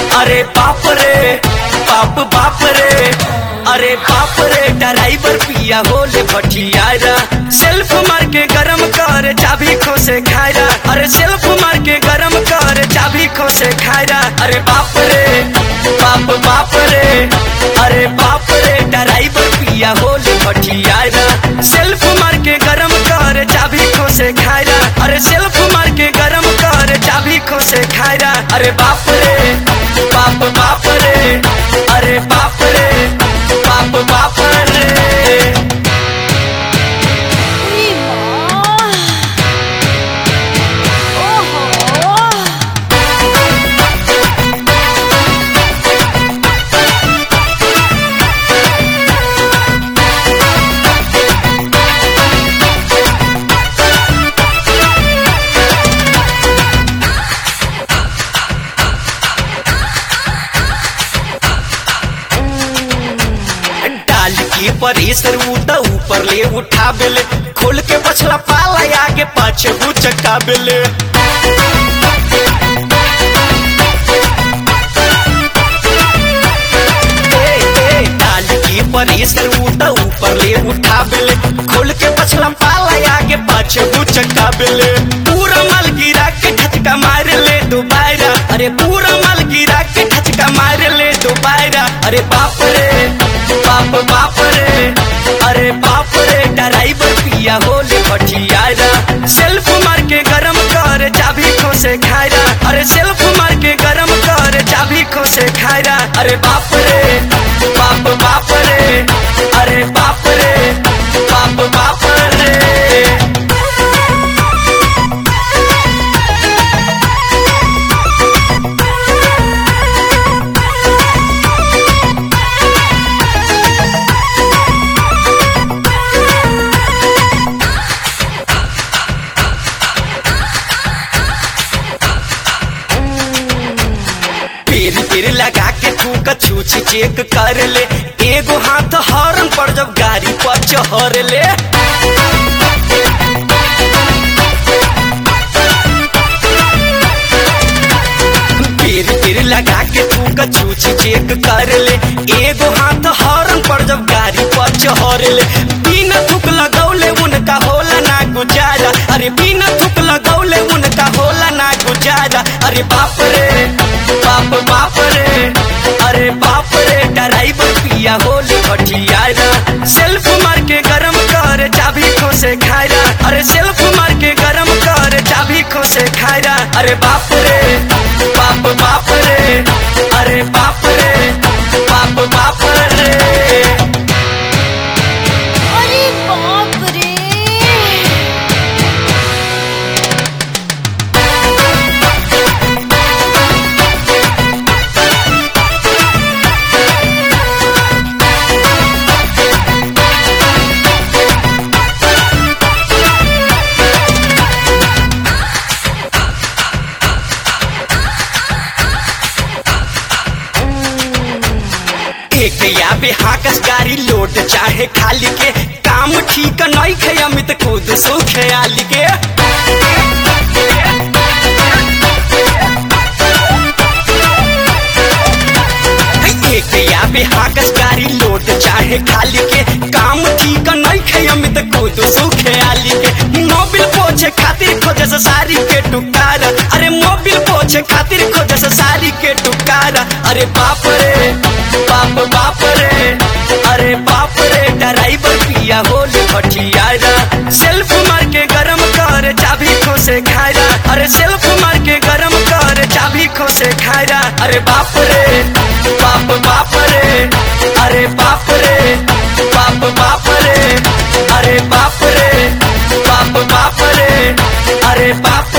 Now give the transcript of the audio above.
अरे बाप रे बाप बाप रे अरे बाप रे ड्राइवर पिया होले भटियारा सेल्फ मार के गरम कर चाबी खोसे खायरा अरे सेल्फ मार के गरम कर चाबी खोसे खायरा अरे बाप रे बाप बाप रे अरे बाप रे ड्राइवर पिया होले भटियारा सेल्फ मार के गरम कर चाबी खोसे खायरा अरे सेल्फ मार के गरम कर चाबी खोसे खायरा अरे बाप रे बाप बाप रे अरे बाप रे बाप बाप रे उई माँ ओहो डाल के परेसर उठा ऊपर ले उठा बेले खोल के पछला पाला आगे पाछे हु चक्का बेले ए, ए, डाल के परेसर उठा ऊपर ले उठा बेले खोल के पछला पाला आगे पाछे हु चक्का बेले पूरा माल गिरा के ठचका मार ले दोबारा अरे पूरा माल गिरा के ठचका मार ले दोबारा अरे बाप रे बाप बाप रे अरे बाप रे ड्राइवर पिया होले भटियारा सेल्फ मार के गरम कर चाबी खोसे खायरा अरे सेल्फ मार के गरम कर चाबी खोसे खायरा अरे बाप रे बाप बाप रे अरे बाप रे बाप बाप रे पेर पेर लगा के थूक छूछ चेक कर ले एगो हाथ हॉर्न पर जब गाड़ी पर चढ़ ले पेर पेर लगा के थूक छूछ चेक कर ले एगो हाथ हॉर्न पर जब गाड़ी पर चढ़ ले बिना थूक लगौले उनका होला ना गुजारा अरे बिना थूक लगौले उनका होला ना गुजारा अरे बाप रे बाप बाप रे अरे बाप रे ड्राइवर पिया होली भटियारा सेल्फ मार के गरम कर चाबी खोसे खायरा अरे सेल्फ मार के गरम कर चाबी खोसे खायरा अरे बाप रे बाप बाप रे अरे बाप रे बाप बाप रे अरे बाप रे एक या बेहाकस गाड़ी लोड चाहे खाली के काम ठीक नहीं खे अमित खुद सो ख्याली के एक या बेहाकस गाड़ी लोड चाहे खाली के काम ठीक नहीं खे अमित खुद सो ख्याली के मोबिल पोछे खातिर खोजे से सारी के टुकारा अरे मोबिल पोछे खातिर खोजे से सारी के टुकारा अरे बाप रे बाप बाप रे अरे बाप रे ड्राइवर पिया होले भटियारा सेल्फ मार के गरम कर चाबी खोसे खायरा अरे सेल्फ मार के गरम कर चाबी खोसे खायरा अरे बाप रे बाप बाप रे अरे बाप रे बाप बाप रे अरे बाप रे बाप बाप रे अरे बाप